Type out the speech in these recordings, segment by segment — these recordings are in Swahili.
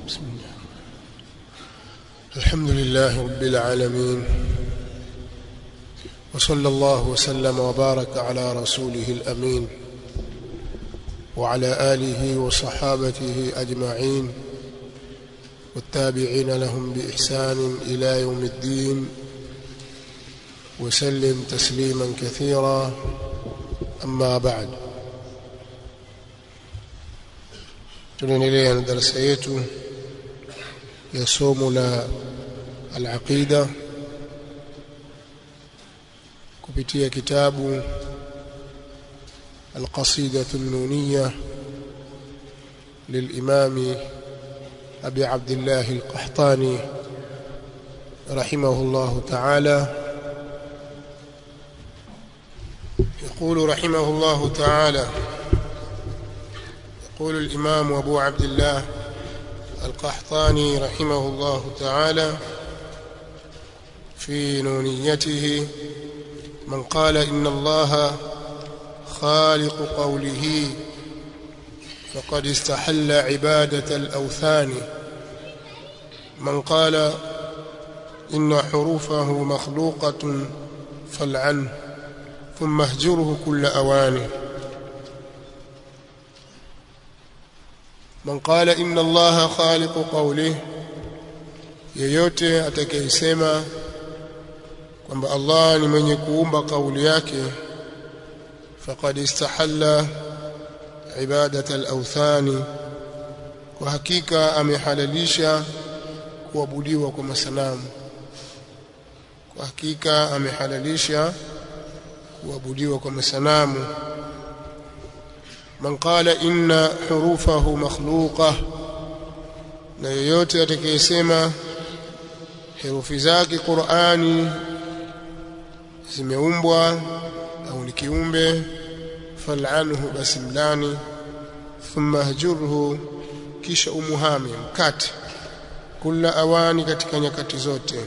بسم الله الحمد لله رب العالمين وصلى الله وسلم وبارك على رسوله الأمين وعلى آله وصحابته أجمعين والتابعين لهم بإحسان إلى يوم الدين وسلم تسليما كثيرا أما بعد tunaendelea na darasa yetu ya somo la al-aqida kupitia kitabu القصيدة النونية للإمام أبي عبد الله القحطاني رحمه الله تعالى يقول رحمه الله تعالى يقول الإمام أبو عبد الله القحطاني رحمه الله تعالى في نونيته من قال إن الله خالق قوله فقد استحل عبادة الأوثان من قال إن حروفه مخلوقة فالعنه ثم اهجره كل أوانه man qala inna allaha khaliqu qawlihi yeyote atakayesema kwamba Allah ni mwenye kuumba kauli yake faqad istahalla ibadat al-awthani kwa hakika amehalalisha kuabudiwa kwa masanamu kwa hakika amehalalisha kuabudiwa kwa masanamu man qala inna hurufahu makhluqa na yoyote atakayesema herufi zake Qur'ani zimeumbwa au ni kiumbe fal'anhu basi mlani thumma hajurhu kisha umuhami mkate kula awani katika nyakati zote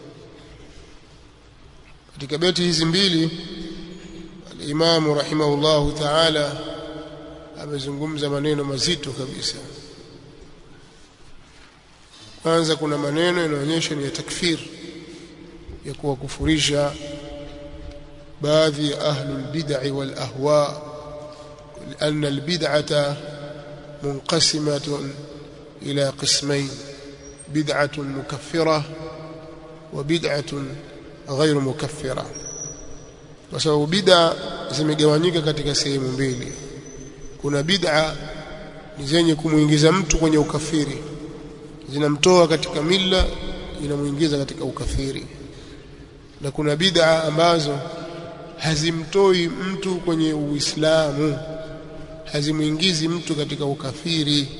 katika beti hizi mbili al-Imam rahimahullahu ta'ala amezungumza maneno mazito kabisa kwanza kuna maneno yanaonyesha ni ya takfir ya kuwakufurisha baadhi ya ahlul bid'ah wal ahwa لأن البدعة منقسمة إلى قسمين بدعة مكفرة وبدعة غير مكفرة وسبب بدعة zimegawanyika katika sehemu mbili kuna bid'a ni zenye kumuingiza mtu kwenye ukafiri zinamtoa katika milla inamuingiza katika ukafiri na kuna bid'a ambazo hazimtoi mtu kwenye uislamu hazimuingizi mtu katika ukafiri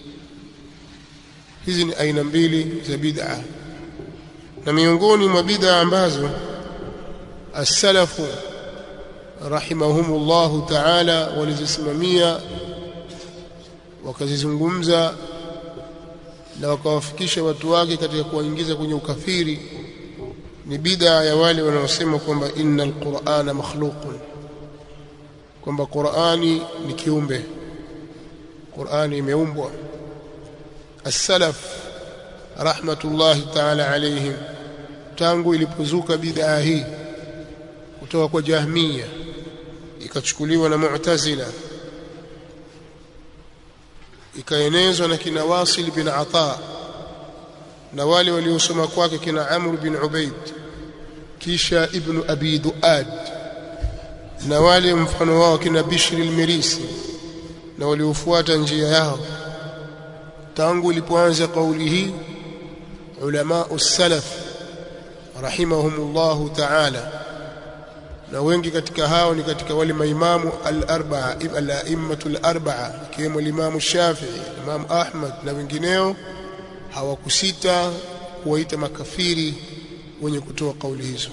hizi ni aina mbili za bid'a na miongoni mwa bid'a ambazo as-salafu rahimahumullahu ta'ala walizisimamia wakazizungumza na wakawafikisha watu wake katika kuwaingiza kwenye ukafiri ni bid'a ya wale wanaosema kwamba innal qur'ana makhluqun kwamba Qur'ani ni kiumbe Qur'ani imeumbwa as-salaf rahmatullahi ta'ala alayhim tangu ilipozuka bid'a hii kutoka kwa Jahmiya ikachukuliwa na Mu'tazila ikaenezwa na kina Wasil bin Ata na wale waliosoma kwake kina Amr bin Ubaid kisha Ibn Abi Duad na wale mfano wao kina Bishr al-Mirisi na waliofuata njia yao tangu ilipoanza kauli hii ulama us-salaf rahimahumullahu ta'ala na wengi katika hao ni katika wale maimamu al-arba'a al-a'immatul arba'a kiwemo Imam Shafi'i Imam Ahmad na wengineo hawakusita kuwaita makafiri wenye kutoa kauli hizo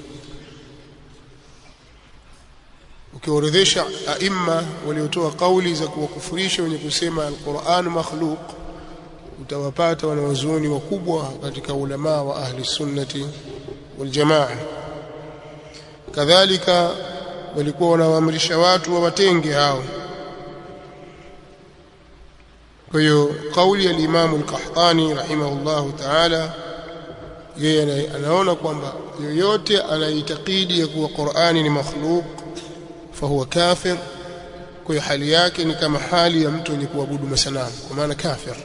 ukiorodhesha aima waliotoa kauli za kuwakufurisha wenye kusema al-Qur'an makhluq utawapata wanawazuoni wakubwa katika ulama wa ahli sunnati wal jamaa kadhalika walikuwa wanawaamrisha watu wawatenge hao kwa hiyo kauli ya Imam al-Qahtani rahimahullahu ta'ala yeye anaona kwamba yoyote anaitakidi ya kuwa Qur'ani ni makhluq fahuwa kafir kwa hiyo hali yake ni kama hali ya mtu mwenye kuabudu masanamu kwa maana kafir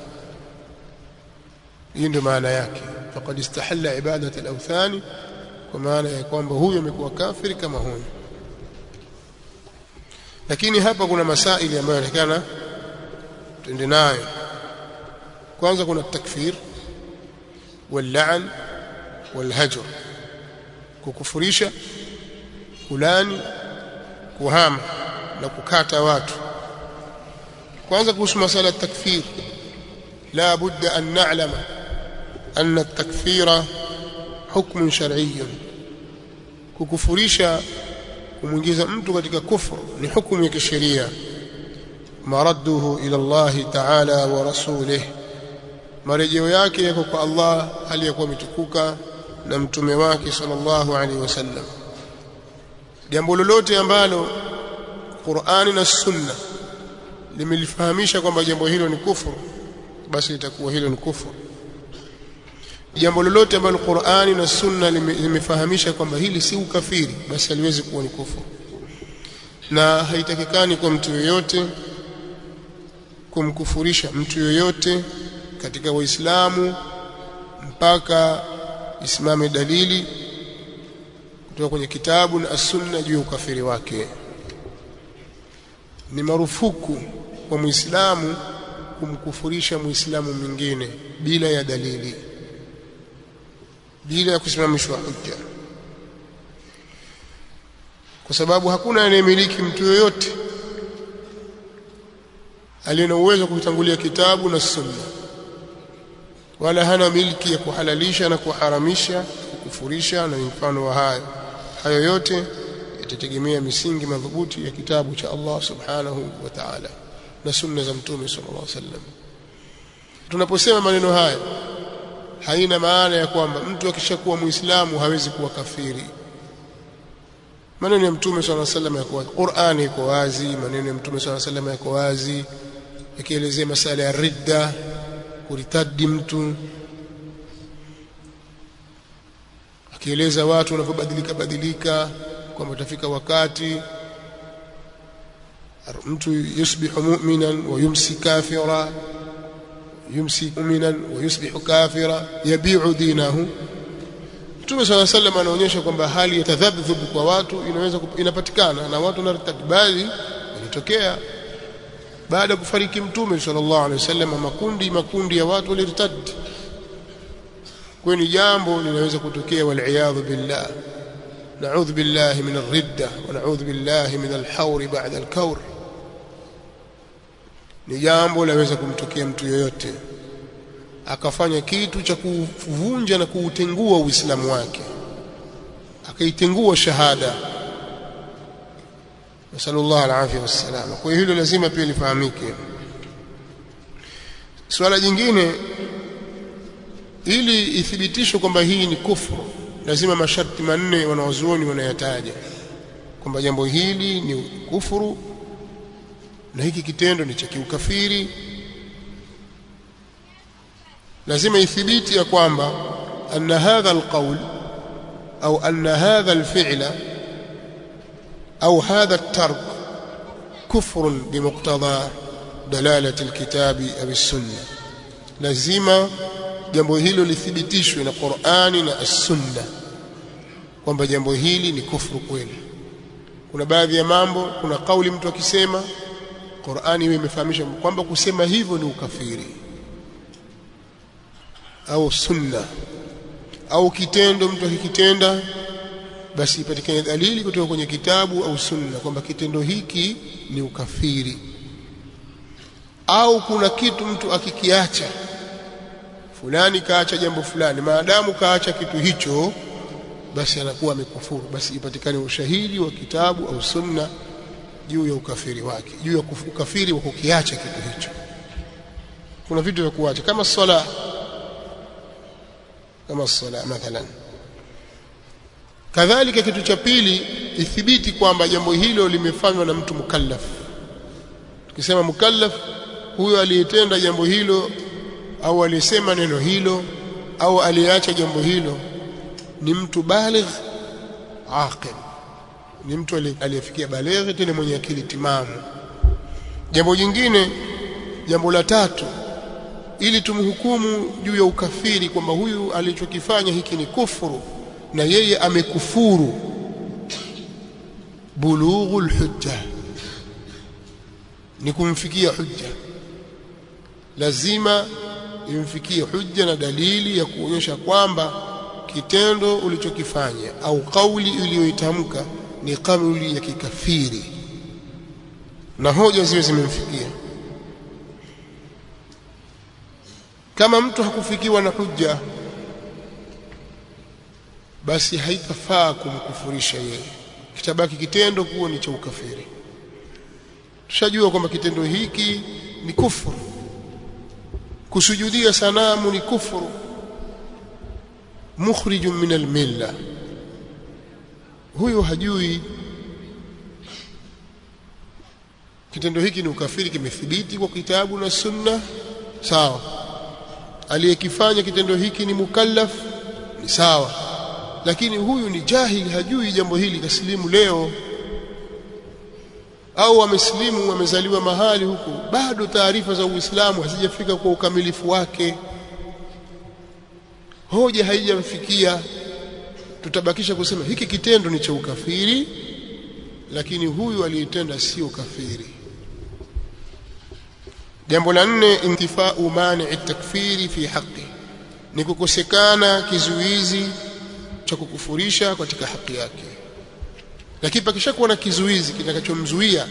hii ndio maana yake faqad istahalla ibadat al-awthani kwa maana ya kwamba huyo amekuwa kafiri kama huyo lakini hapa kuna masaili ambayo yanaonekana tuende nayo kwanza kuna takfir wal-la'n wal-hajr kukufurisha kulani kuhama na kukata watu kwanza kuhusu masala ya takfir la budda an na'lama anna at-takfira hukmun shar'iyyun kukufurisha kumwingiza mtu katika kufru ni hukumu ya kisheria maradduhu ila Allah ta'ala wa rasulih marejeo yake yako kwa Allah hali ya kuwa mitukuka na mtume wake sallallahu alaihi wasallam jambo lolote ambalo Qur'ani na Sunna limelifahamisha kwamba jambo hilo ni kufuru basi litakuwa hilo ni kufuru jambo lolote ambalo Qur'ani na Sunna limefahamisha kwamba hili si ukafiri basi haliwezi kuwa ni kufuru na haitakikani kwa mtu yoyote kumkufurisha mtu yoyote katika waislamu mpaka isimame dalili kutoka kwenye kitabu na sunna juu ya ukafiri wake ni marufuku kwa muislamu kumkufurisha muislamu mwingine bila ya dalili bila ya kusimamishwa hujja kwa sababu hakuna anayemiliki mtu yoyote aliye na uwezo kutangulia kitabu na sunna wala hana milki ya kuhalalisha na kuharamisha kukufurisha na mfano wa hayo hayo yote yatategemea misingi madhubuti ya kitabu cha Allah subhanahu wa ta'ala na sunna za mtume sallallahu alaihi wasallam tunaposema maneno haya haina maana ya kwamba mtu akishakuwa muislamu hawezi kuwa kafiri maneno ya mtume sallallahu alaihi wasallam yako wazi Qur'ani iko wazi maneno ya mtume sallallahu alaihi wasallam yako wazi yakielezea masala ya ridda kuritadi mtu akieleza watu wanavyobadilika badilika kwamba utafika wakati mtu yusbihu mu'minan wa yumsi kafira yumsi mu'minan wa yusbihu kafira yabi'u dinahu Mtume swalla sallam anaonyesha kwamba hali ya tadhabdhub kwa watu inaweza inapatikana na watu wanartadi bali ilitokea baada ya kufariki Mtume sallallahu alaihi wasallam makundi makundi ya watu walirtadi kwa ni jambo linaweza kutokea wal billah نعوذ بالله من الردة ونعوذ بالله من الحور بعد الكور ni jambo laweza kumtokea mtu yoyote akafanya kitu cha kuvunja na kuutengua uislamu wake akaitengua shahada nasallallahu alafia wassalama kwa hiyo hilo lazima pia lifahamike swala jingine ili ithibitishwe kwamba hii ni kufru lazima masharti manne wanawazuoni wanayataja kwamba jambo hili ni kufuru na hiki kitendo ni cha kiukafiri lazima ithibiti ya kwamba anna hadha alqawl au anna hadha alfi'la au hadha الترك كفر بمقتضى دلالة الكتاب أو السنة lazima jambo hilo lithibitishwe na Qur'ani na As-Sunna kwamba jambo hili ni kufuru kweli. Kuna baadhi ya mambo, kuna kauli mtu akisema Qur'ani iwe imefahamisha kwamba kusema hivyo ni ukafiri au sunna au kitendo mtu akikitenda basi ipatikane dalili kutoka kwenye kitabu au sunna kwamba kitendo hiki ni ukafiri au kuna kitu mtu akikiacha fulani kaacha jambo fulani maadamu kaacha kitu hicho basi anakuwa amekufuru basi ipatikane ushahidi wa kitabu au sunna juu ya ukafiri wake juu ya ukafiri wa kukiacha kitu hicho kuna vitu vya kuacha kama sala kama sala mathalan kadhalika kitu cha pili ithibiti kwamba jambo hilo limefanywa na mtu mukallaf tukisema mukallaf huyo aliyetenda jambo hilo au aliyesema neno hilo au aliyeacha jambo hilo ni mtu baligh aqil ni mtu aliyefikia baligh tena mwenye akili timamu jambo jingine jambo la tatu ili tumhukumu juu ya ukafiri kwamba huyu alichokifanya hiki ni kufuru na yeye amekufuru bulughul hujja ni kumfikia hujja lazima imfikie hujja na dalili ya kuonyesha kwamba kitendo ulichokifanya au kauli uliyoitamka ni kauli ya kikafiri na hoja ziwe zimemfikia kama mtu hakufikiwa na hujja basi haitafaa kumkufurisha yeye kitabaki kitendo kuwa ni cha ukafiri tushajua kwamba kitendo hiki ni kufuru kusujudia sanamu ni kufuru mukhrijun min almilla huyo hajui kitendo hiki ni ukafiri kimethibiti kwa kitabu na sunna sawa aliyekifanya kitendo hiki ni mukallaf ni sawa lakini huyu ni jahili hajui jambo hili kasilimu leo au amesilimu amezaliwa mahali huku bado taarifa za Uislamu hazijafika kwa ukamilifu wake hoja haijamfikia tutabakisha kusema hiki kitendo ni cha ukafiri lakini huyu aliyetenda sio kafiri jambo la nne intifau mani takfiri fi haqi ni kukosekana kizuizi cha kukufurisha katika haki yake lakini pakishakuwa na kizuizi kitakachomzuia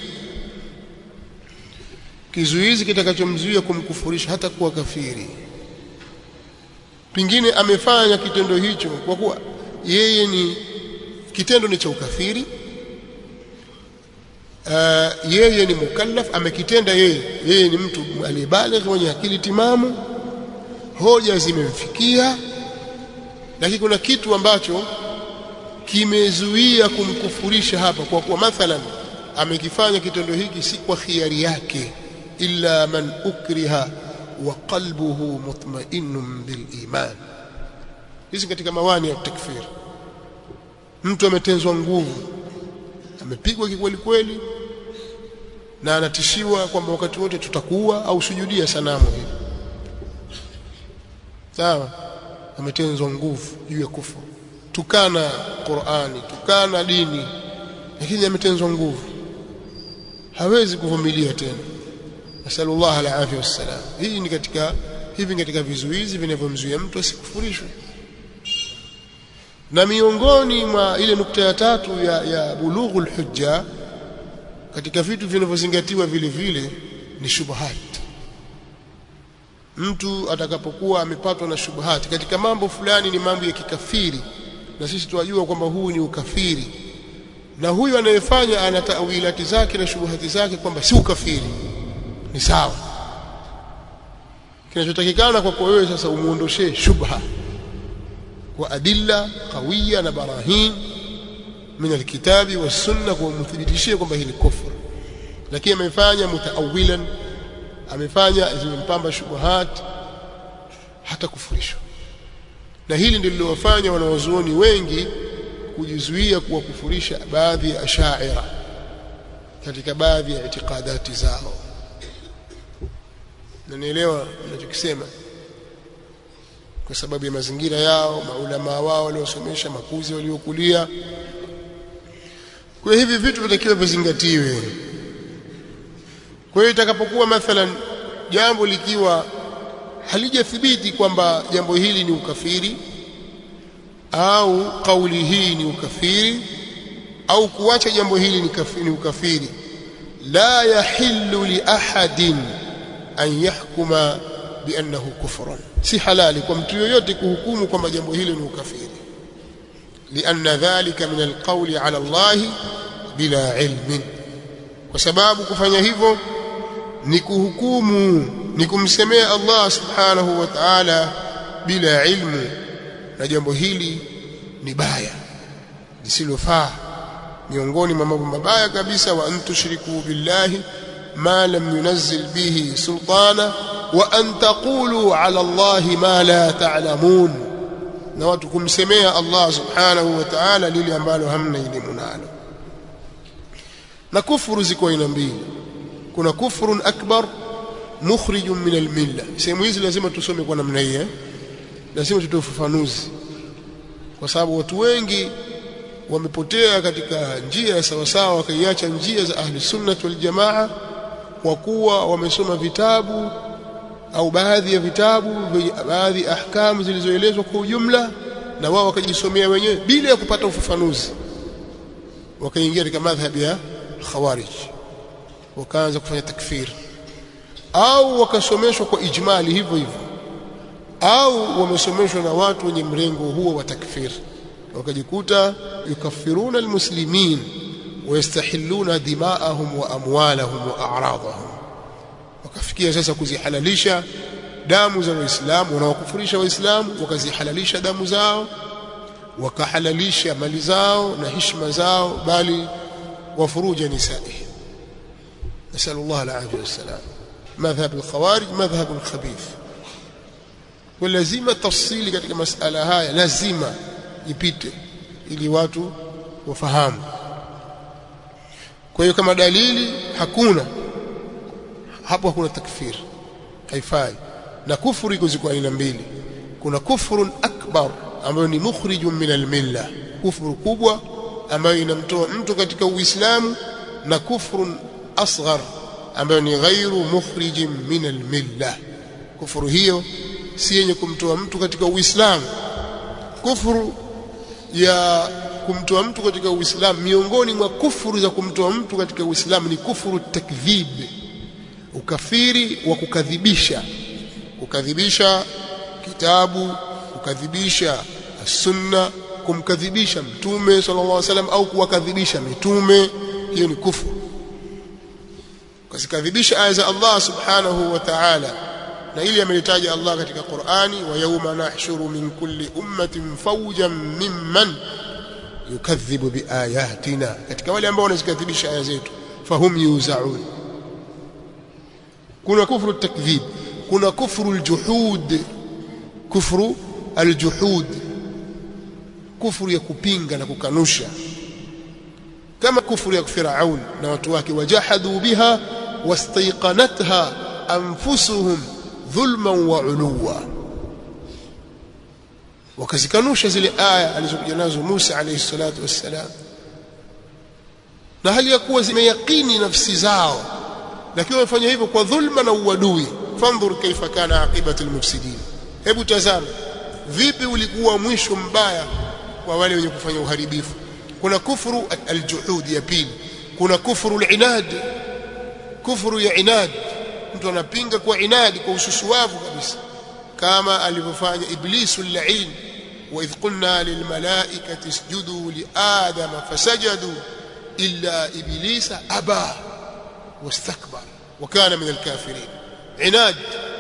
kizuizi kitakachomzuia kumkufurisha hata kuwa kafiri pingine amefanya kitendo hicho kwa kuwa yeye ni kitendo ni cha ukafiri uh, yeye ni mukallaf amekitenda yeye yeye ni mtu aliyebaligh mwenye akili timamu hoja zimemfikia lakini kuna kitu ambacho kimezuia kumkufurisha hapa kwa kuwa mathalan amekifanya kitendo hiki si kwa khiari yake illa man ukriha wa qalbuhu mutma'innun bil iman hizi katika mawani ya takfir mtu ametenzwa nguvu amepigwa kikweli kweli na anatishiwa kwamba wakati wote tutakuwa au sujudia sanamu hili sawa ametenzwa nguvu juu ya kufuru tukana Qur'ani tukana dini lakini ametenzwa nguvu hawezi kuvumilia tena nasallallahu alaihi wasallam hii ni katika hivi katika vizuizi vinavyomzuia mtu asikufurishwe na miongoni mwa ile nukta ya tatu ya, ya bulughul hujja katika vitu vinavyozingatiwa vile vile ni shubhat mtu atakapokuwa amepatwa na shubhati katika mambo fulani ni mambo ya kikafiri na sisi tunajua kwamba huu ni ukafiri na huyu anayefanya ana tawilati zake na shubuhati zake kwamba si ukafiri ni sawa kinachotakikana kwako wewe sasa umuondoshee shubha kwa adilla qawiya na barahin min alkitabi wassunna kwa umthibitishie kwamba hili kufur lakini amefanya mutaawilan amefanya zimempamba shubuhat hata kufurishwa na hili ndilo lilowafanya wanawazuoni wengi kujizuia kuwakufurisha baadhi ya ashaira katika baadhi ya itikadati zao na nielewa ninachokisema kwa sababu ya mazingira yao maulama wao waliosomesha makuzi waliokulia kwa hivi vitu vinatakiwa vizingatiwe kwa hiyo itakapokuwa mathalan jambo likiwa halijathibiti kwamba jambo hili ni ukafiri au kauli hii ni ukafiri au kuacha jambo hili ni, kafiri, ni ukafiri la yahillu li ahadin an yahkuma biannahu kufrun si halali kwa mtu yoyote kuhukumu kwamba jambo hili ni ukafiri lianna dhalika min alqawli ala Allah bila ilmin kwa sababu kufanya hivyo ni kuhukumu ni kumsemea Allah subhanahu wa ta'ala bila ilmu na jambo hili ni baya lisilofaa miongoni mwa mambo mabaya kabisa wa antushriku billahi ما لم ينزل به سلطانا وأن تقولوا على الله ما لا تعلمون na watu kumsemea Allah subhanahu wa ta'ala lile ambalo hamna elimu nalo na kufuru ziko aina mbili kuna kufrun akbar mukhrijun min almilla sehemu hizi lazima tusome kwa namna hii eh lazima tutoe ufafanuzi kwa sababu watu wengi wamepotea katika njia ya sawasawa wakaiacha njia za ahli sunnah wal jamaa kwa kuwa wamesoma vitabu au baadhi ya vitabu baadhi ahkamu zilizoelezwa kwa ujumla na wao wakajisomea wenyewe bila ya kupata ufafanuzi wakaingia katika madhhabi ya khawarij wakaanza kufanya takfir au wakasomeshwa kwa ijmali hivyo hivyo au wamesomeshwa na watu wenye mrengo huo wa takfir wakajikuta yukaffiruna almuslimin wayastahilluna dima'ahum wa amwalahum wa a'radahum wakafikia sasa kuzihalalisha damu za waislamu wanaokufurisha waislamu wakazihalalisha damu zao wakahalalisha mali zao na heshima zao bali wafuruja nisaihi نسأل الله العافية والسلام مذهب الخوارج مذهب خبيث ولازم تفصيل katika masala haya lazima ipite ili watu wafahamu kwa hiyo kama dalili hakuna hapo hakuna takfir haifai na kufuru iko ziko aina mbili kuna kufrun akbar ambayo ni mukhrijun min almilla kufuru kubwa ambayo inamtoa mtu katika uislamu na kufrun asghar ambayo ni ghairu mukhrijin min almilla kufuru hiyo si yenye kumtoa mtu katika uislamu kufuru ya kumtoa mtu katika uislamu miongoni mwa kufuru za kumtoa mtu katika uislamu ni kufuru takdhib ukafiri wa kukadhibisha kukadhibisha kitabu kukadhibisha sunna kumkadhibisha mtume sallallahu alaihi wasallam au kuwakadhibisha mitume hiyo ni kufuru kuzikadhibisha aya za Allah subhanahu wa ta'ala na ili amelitaja Allah katika Qur'ani wa yawma nahshuru min kulli ummatin fawjan mimman yukadhibu biayatina katika wale ambao wanazikadhibisha aya zetu fahum yuzaun kuna kufru takdhib kuna kufru aljuhud kufru aljuhud kufru ya kupinga na kukanusha kama kufru ya Firaun na watu wake wajahadu biha wastayqanatha anfusuhum dhulman wa uluwa wakazikanusha zile aya alizokuja nazo Musa alayhi salatu wassalam na hali ya kuwa zimeyakini nafsi zao lakini wamefanya hivyo kwa dhulma na uadui fandhur kaifa kana aqibatu almufsidin hebu tazama vipi ulikuwa mwisho mbaya kwa wale wenye kufanya uharibifu kuna kufuru aljuhud ya pili kuna kufuru alinad kufuru ya inad mtu anapinga kwa inadi kwa ususuwavu kabisa kama alivyofanya iblisu al-la'in wa idh qulna lilmalaikati isjudu liadama fasajadu illa iblisa aba wastakbar wa kana min al-kafirin inad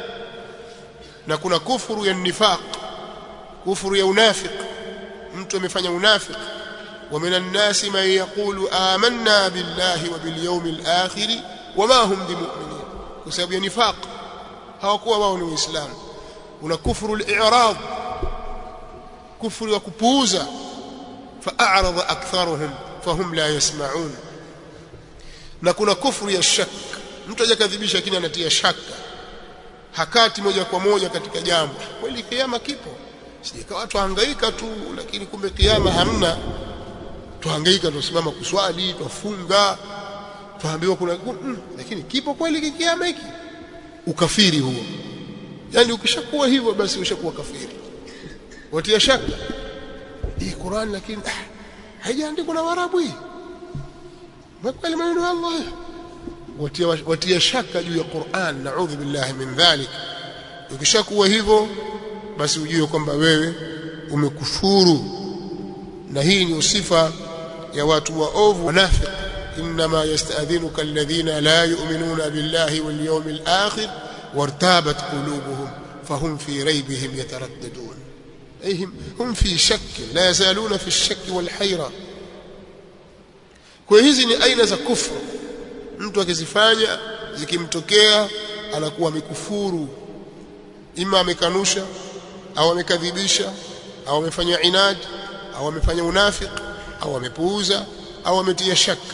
na kuna kufuru ya nifaq kufuru ya unafiq mtu amefanya unafiq ومن الناس من يقول آمنا بالله وباليوم الآخر وما هم بمؤمنين بسبب نفاق hawakuwa wao ni waislamu una kufuru al-i'rad kufuru ya kupuuza fa'arada aktharuhum fahum la yasma'un na kuna kufuru ya shak mtu hajakadhibisha lakini anatia shaka hakati moja kwa moja katika jambo kweli kiama kipo sijaka watu hangaika tu lakini kumbe kiama hamna tuhangaika tusimama kuswali tufunga tuambiwa kuna mm, lakini kipo kweli kiama hiki ukafiri huo yani ukishakuwa hivyo basi ushakuwa kafiri watia shaka hii Qur'an lakini ah, haijaandikwa na Waarabu hii kweli maneno ya Allah watia, watia shaka juu ya Qur'an naudhu billahi min dhalik ukishakuwa hivyo basi ujue kwamba wewe umekufuru na hii ni usifa ya watu waovu wanafiq inma yasta'dhinuka alladhina la yu'minuna billahi wal yawmil akhir وارتابت قلوبهم فهم في ريبهم يترددون أي هم في شك لا يزالون في الشك والحيرة kwa hizi ni aina za kufru mtu akizifanya zikimtokea anakuwa amekufuru ima amekanusha au amekadhibisha au amefanya inad au amefanya unafik au amepuuza au ametia shaka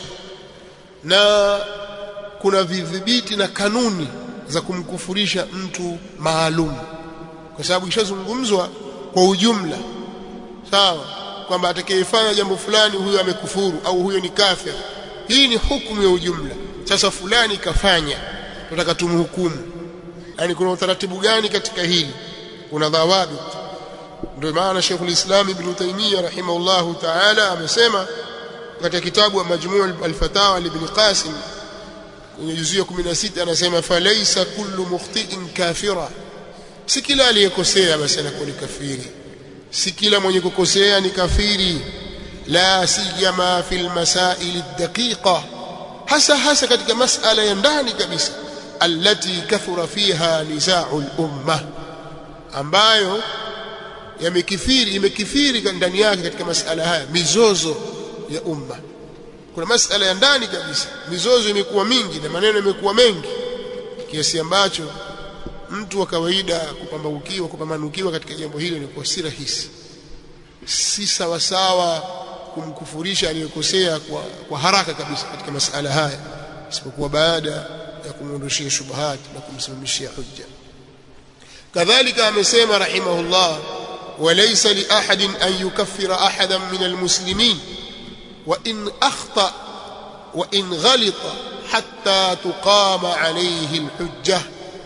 na kuna vidhibiti na kanuni za kumkufurisha mtu maalum kwa sababu ishazungumzwa kwa ujumla sawa kwamba atakayefanya jambo fulani huyo amekufuru au huyo ni kafir hii ni hukumu ya ujumla sasa fulani kafanya tunataka tumhukumu yani kuna utaratibu gani katika hili kuna dhawabit ndio maana Sheikh ulislam Ibn Taymiyyah rahimahullahu ta'ala amesema katika kitabu Majmu' al-Fatawa Ibn Qasim kwenye juzuu ya 16 anasema falaysa kullu mukhti'in kafira si kila aliyekosea basi anakuwa ni kafiri si kila mwenye kukosea ni kafiri la siyama fil masail ad-daqiqa hasa hasa katika masala ya ndani kabisa allati kathura fiha nizaa'u al-umma ambayo yamekithiri imekithiri ndani yake katika masala haya mizozo ya umma kuna masala ya ndani kabisa mizozo imekuwa mingi na maneno yamekuwa mengi kiasi ambacho mtu wa kawaida kupambaukiwa kupambanukiwa katika jambo hilo ni kwa si rahisi si sawa sawa kumkufurisha aliyekosea kwa, kwa haraka kabisa katika masala haya isipokuwa baada ya kumwondoshia shubuhat na kumsimamishia hujja kadhalika amesema rahimahullah وليس لأحد أن يكفر أحدا من المسلمين وإن أخطأ وإن غلط حتى تقام عليه الحجة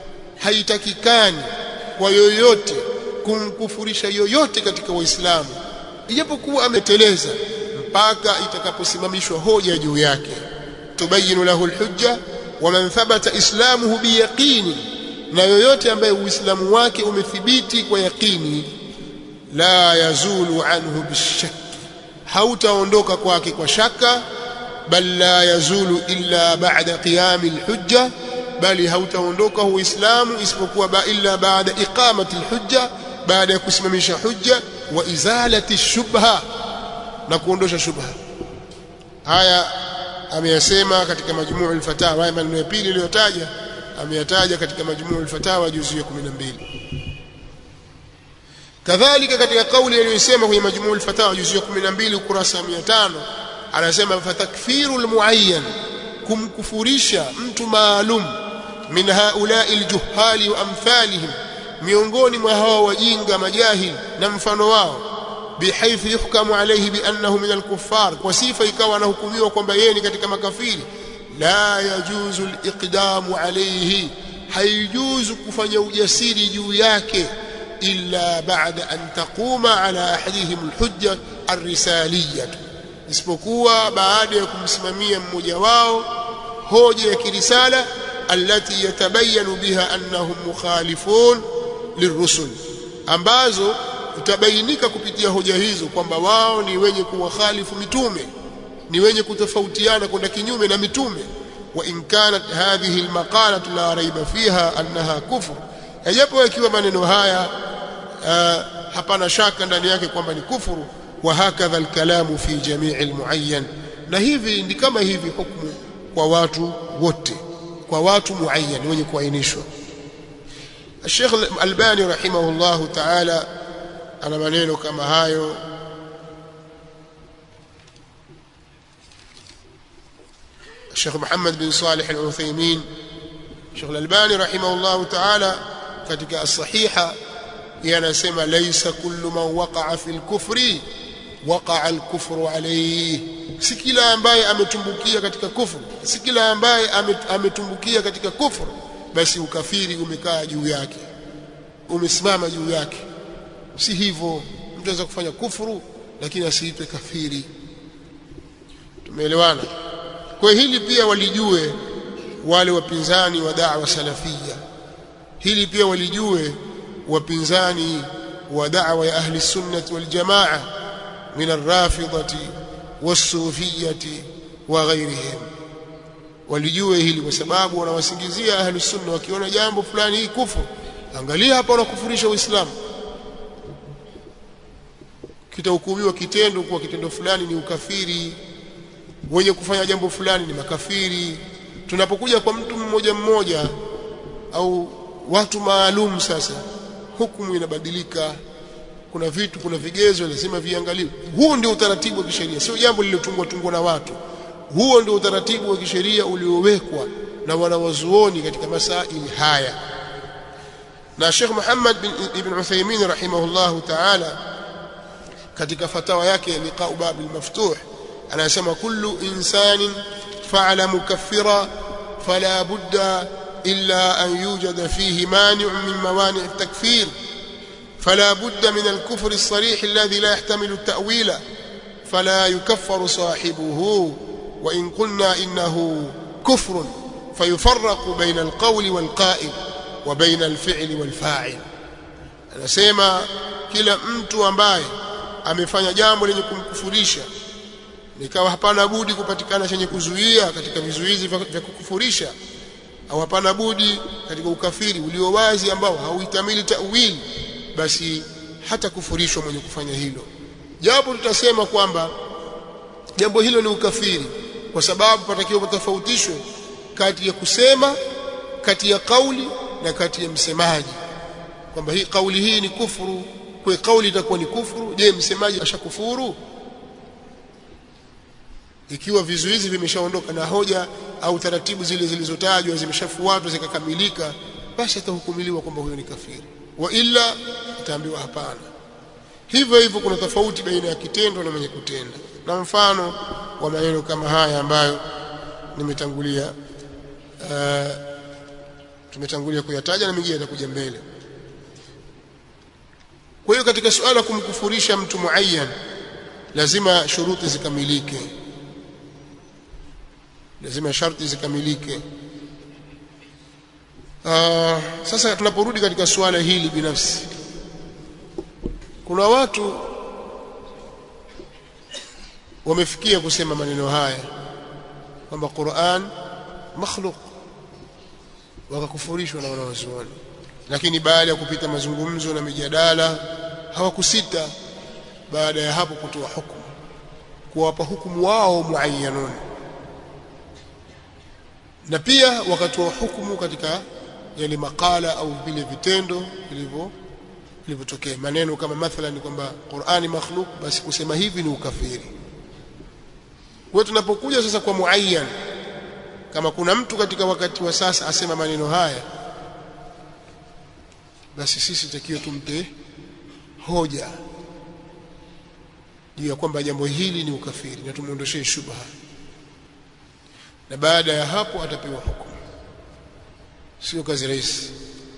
haitakikani kwa yoyote kumkufurisha yoyote katika waislamu ijapokuwa ameteleza mpaka itakaposimamishwa hoja juu yake tubayinu lahu alhujja wa man thabata islamuhu biyaqini na yoyote ambaye uislamu wake umethibiti kwa yaqini la yazulu anhu bishak hautaondoka kwake kwa shaka bal la yazulu illa ba'da qiyami alhujja bali hautaondoka uislamu isipokuwa ba illa baada iqamati alhujja baada ya kusimamisha hujja wa izalati shubha na kuondosha shubha haya ameyasema katika majmuu al-fatawa haya maneno ya pili aliyotaja ameyataja katika majmuu al-fatawa juzu ya 12 kadhalika katika kauli aliyosema kwenye majmuu al-fatawa juzu ya 12 ukurasa 500 anasema fatakfiru al-muayyan kumkufurisha mtu maalum min haulai aljuhali wa amthalihim miongoni mwa hawa wajinga majahil na mfano wao bihaythu yuhkamu alayhi biannahu min alkuffar kwa sifa ikawa anahukumiwa kwamba yeye ni katika makafiri la yajuzu aliqdamu alayhi haijuzu kufanya ujasiri juu yake illa ba'da an taquma ala ahadihim alhujja arrisaliyah isipokuwa baada ya kumsimamia mmoja wao hoja ya kirisala التي يتبين بها أنهم مخالفون للرسل ambazo utabainika kupitia hoja hizo kwamba wao ni wenye kuwakhalifu mitume ni wenye kutofautiana kwenda kinyume na mitume wa in kanat hadhihi almaqalatu la raiba fiha annaha kufr yajapo ikiwa maneno haya uh, hapana shaka ndani yake kwamba ni kufuru wa hakadha alkalamu fi jamii almuayyan na hivi ndi kama hivi hukumu kwa watu wote kwa watu muayyan wenye kuainishwa Sheikh Albani rahimahullahu ta'ala ana maneno kama hayo Sheikh Muhammad bin Salih Al-Uthaymeen Sheikh Albani rahimahullahu ta'ala katika as-sahiha yanasema laysa kullu man waqa'a fil kufri waqa'a al-kufru alayhi si kila ambaye ametumbukia katika kufuru si kila ambaye ametumbukia katika kufuru basi ukafiri umekaa juu yake umesimama juu yake si hivyo mtu anaweza kufanya kufuru lakini asiitwe kafiri tumeelewana kwa hili pia walijue wale wapinzani wa da'wa salafia hili pia walijue wapinzani wa da'wa ya ahli sunnah wal jamaa min ar-rafidati والصوفيه وغيرهم walijue hili kwa sababu wanawasingizia ahli sunna wakiona jambo fulani hii kufuru angalia hapa wanakufurisha uislamu kitahukumiwa kitendo kuwa kitendo fulani ni ukafiri wenye kufanya jambo fulani ni makafiri tunapokuja kwa mtu mmoja mmoja au watu maalum sasa hukumu inabadilika kuna vitu kuna vigezo lazima viangaliwe huu ndio utaratibu wa kisheria sio jambo lililotungwa tungwa na watu huo ndio utaratibu wa kisheria uliowekwa na wanawazuoni katika masaili haya na Sheikh Muhammad bin Ibn Uthaymeen rahimahullahu ta'ala katika fatawa yake liqa'u babil maftuh anasema kullu insanin fa'ala mukaffira fala budda illa an yujada fihi mani'un min mawani' at-takfir فلا بد من الكفر الصريح الذي لا يحتمل التأويل فلا يكفر صاحبه وإن قلنا إنه كفر فيفرق بين القول والقائل وبين الفعل والفاعل anasema kila mtu ambaye amefanya jambo lenye kumkufurisha nikawa hapana budi kupatikana chenye kuzuia katika vizuizi vya kukufurisha au hapana budi katika ukafiri ulio wazi ambao hauitamili tawili basi hata kufurishwa mwenye kufanya hilo japo tutasema kwamba jambo hilo ni ukafiri kwa sababu patakiwa patofautishwe kati ya kusema kati ya kauli na kati ya msemaji kwamba hii kauli hii ni kufuru kwa kauli itakuwa ni kufuru je msemaji ashakufuru ikiwa vizuizi vimeshaondoka na hoja au taratibu zile zilizotajwa zimeshafuatwa zikakamilika basi atahukumiliwa kwamba huyo ni kafiri wa illa itaambiwa hapana hivyo hivyo kuna tofauti baina ya kitendo na mwenye kutenda na mfano wa maneno kama haya ambayo nimetangulia uh, tumetangulia kuyataja na mengine yatakuja mbele kwa hiyo katika suala kumkufurisha mtu muayyan lazima shuruti zikamilike lazima sharti zikamilike Uh, sasa tunaporudi katika suala hili binafsi kuna watu wamefikia kusema maneno haya kwamba Qur'an makhluq wakakufurishwa na wanawazuoni lakini baada ya kupita mazungumzo na mijadala hawakusita baada ya hapo kutoa hukumu kuwapa hukumu wao muayyanun na pia wakatoa hukumu katika yale makala au vile vitendo vilivyo vilivyotokea maneno kama mathalan kwamba Qur'ani makhluk basi kusema hivi ni ukafiri kwa tunapokuja sasa kwa muayyan kama kuna mtu katika wakati wa sasa asema maneno haya basi sisi takiwa tumpe hoja juu ya kwamba jambo hili ni ukafiri na tumuondoshee shubha na baada ya hapo atapewa hukumu sio kazi rahisi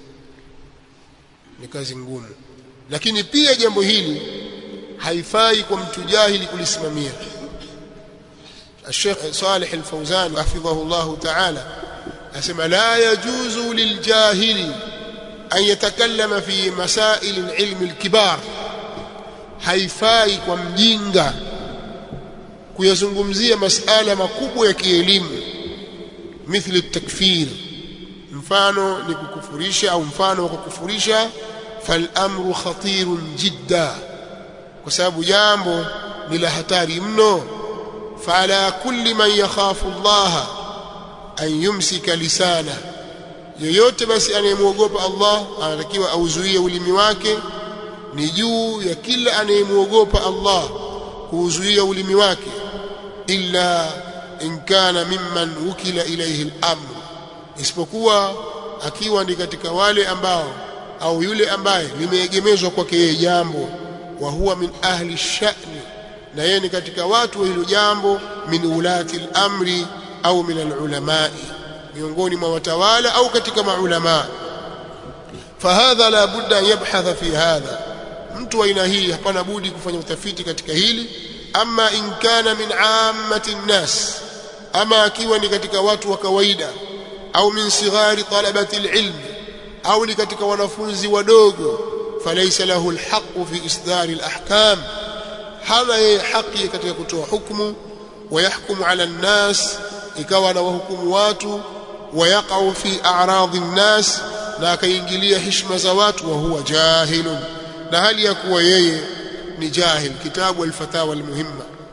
ni kazi ngumu lakini pia jambo hili haifai kwa mtu jahili kulisimamia الشيخ صالح الفوزان حفظه الله تعالى أسمى لا يجوز للجاهل أن يتكلم في مسائل العلم الكبار haifai kwa mjinga kuyazungumzia masala makubwa ya kielimu mithli takfir mfano ni kukufurisha au mfano wa kukufurisha fal amru khatirun jidda kwa sababu jambo ni la hatari mno fala kulli man yakhafu Allah an yumsika lisana yoyote basi anayemwogopa Allah anatakiwa auzuie ulimi wake ni juu ya kila anayemwogopa Allah kuuzuia ulimi wake illa in kana mimman wukila ilayhi al-amr isipokuwa akiwa ni katika wale ambao au yule ambaye limeegemezwa kwake yeye jambo wa huwa min ahli sha'ni na yeye ni katika watu wa hilo jambo min ulati al-amri au min al-ulamai miongoni mwa watawala au katika maulama fahadha la budda an yabhatha fi hadha mtu wa aina hii hapana budi kufanya utafiti katika hili ama in kana min ammati nnas ama akiwa ni katika watu wa kawaida au min sighari talabati alilm au ni katika wanafunzi wadogo falaysa lahu alhaq fi isdari alahkam hana yeye haki katika kutoa hukumu ويحكم على الناس ikawa anawahukumu watu wayaqau fi a'radi nnas na akaingilia heshima za watu wa huwa jahilun na hali ya kuwa yeye ni jahil kitabu al-fatawa al-muhimma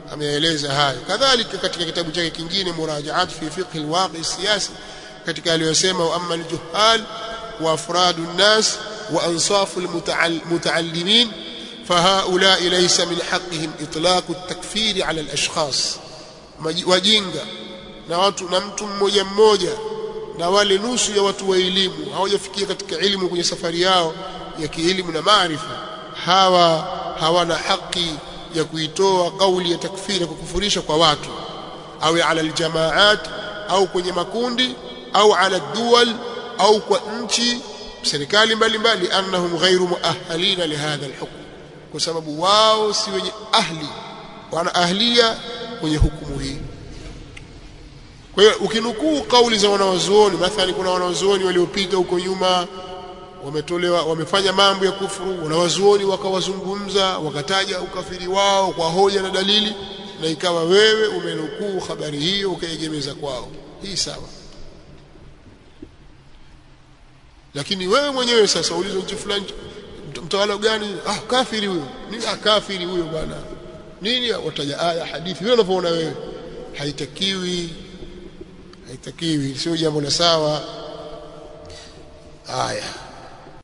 ameeleza hayo kadhalika katika kitabu chake kingine murajaat fi fiqh alwaqi siyasi katika aliyosema amma aljuhal wa afradu an-nas wa ansafu almutaallimin فهؤلاء ليس من حقهم إطلاق التكفير على الأشخاص wajinga na watu na mtu mmoja mmoja na wale nusu ya watu wa elimu hawajafikia katika elimu kwenye safari yao ya kielimu na maarifa hawa hawana haki ya kuitoa kauli ya takfiri kwa kufurisha kwa watu au ala aljamaat au kwenye makundi au ala duwal au kwa nchi serikali mbalimbali annahum ghairu muahalina lihadha alhukm kwa sababu wao si wenye ahli wana ahlia kwenye hukumu hii kwa hiyo ukinukuu kauli za wanawazuoni mathalan kuna wanawazuoni waliopita huko nyuma wametolewa wamefanya mambo ya kufuru wanawazuoni wakawazungumza wakataja ukafiri wao kwa hoja na dalili na ikawa wewe umenukuu habari hiyo ukaegemeza kwao hii sawa lakini wewe mwenyewe sasa ulizo nchi fulani mtawala gani ah kafiri huyo nini ah kafiri huyo bwana nini wataja aya hadithi vile unavyoona wewe haitakiwi haitakiwi sio jambo la sawa haya